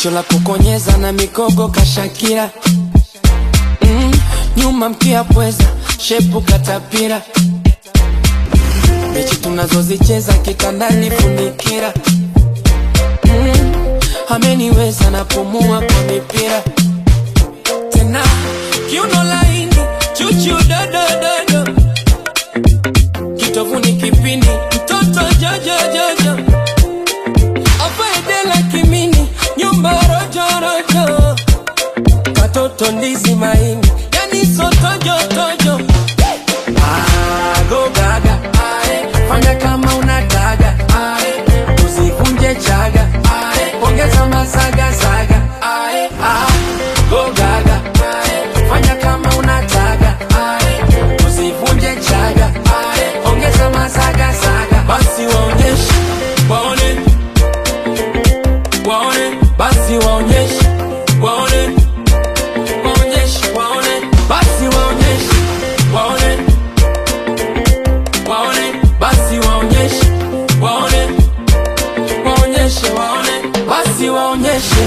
jicho la kukonyeza na mikogo kashakira mm, nyuma mkia pweza shepu katapira mechi tunazozicheza kitandani funikira mm, ameniweza napumua kwa mipira tena kiuno laini chuchu dodododo kitovuni kipindi mtoto jojojojo afaedela kimini nyumba rojorojo katoto ndizi maini yani sotojotojo Go gaga, ae, fanya kama unataka ae, usivunje chaga ae, ongeza masaga saga ae, ah, go gaga ae, fanya kama unataka ae, usivunje chaga ae, ongeza masaga saga basi waonyeshe waone waone basi waonyeshe waone waonyeshe waone basi waonyeshe waone waone basi waonyeshe waone waonyeshe waone basi waonyeshe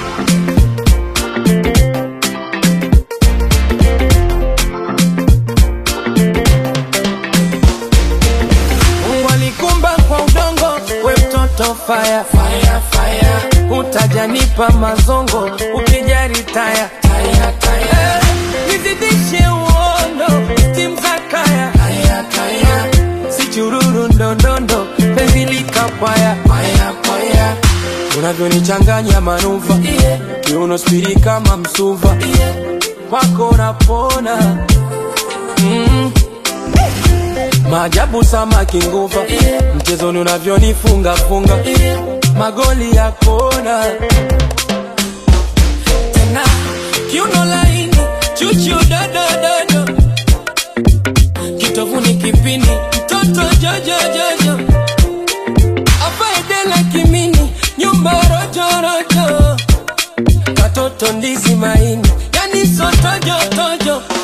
Mungu alikumba kwa udongo, we mtoto fire, fire, fire. Utajanipa mazongo ukijari taya, taya, taya. Eh, nizidishe uondo stim za kaya, taya, taya. Si chururu ndondondo penzi likapwaya, paya, paya. Unavyonichanganya manuva yeah. Kiuno spiri kama msuva yeah. Kwako napona mm. Maajabu samaki nguva yeah. Mchezoni unavyonifunga funga yeah. Magoli ya kona tena kiuno laini chuchu dodododo kitovuni kipindi mtoto jojojojo afaedela kimini nyumba rojorojo katoto ndizi maini yani sotojotojo